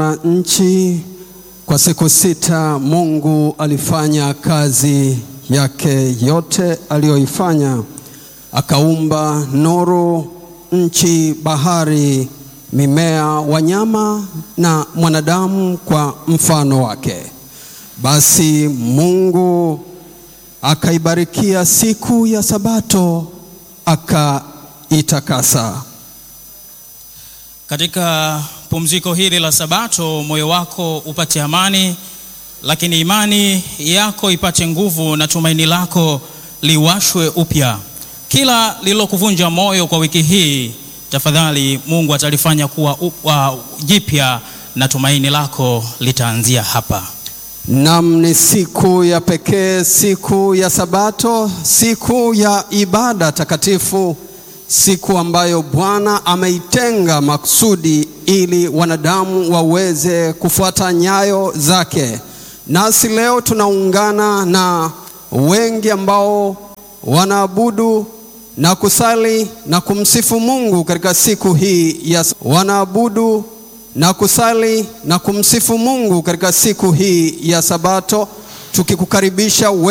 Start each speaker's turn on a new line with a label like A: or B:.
A: nchi kwa siku sita Mungu alifanya kazi yake yote aliyoifanya, akaumba nuru, nchi, bahari, mimea, wanyama na mwanadamu kwa mfano wake. Basi Mungu akaibarikia siku ya Sabato akaitakasa.
B: Katika pumziko hili la Sabato, moyo wako upate amani, lakini imani yako ipate nguvu na tumaini lako liwashwe upya. Kila lililokuvunja moyo kwa wiki hii, tafadhali Mungu atalifanya kuwa uh, jipya na tumaini lako litaanzia hapa.
A: Nam, ni siku ya pekee, siku ya Sabato, siku ya ibada takatifu, siku ambayo Bwana ameitenga makusudi ili wanadamu waweze kufuata nyayo zake. Nasi leo tunaungana na wengi ambao wanaabudu na kusali na kumsifu Mungu katika siku hii ya wanaabudu na kusali na kumsifu Mungu katika siku hii ya Sabato, tukikukaribisha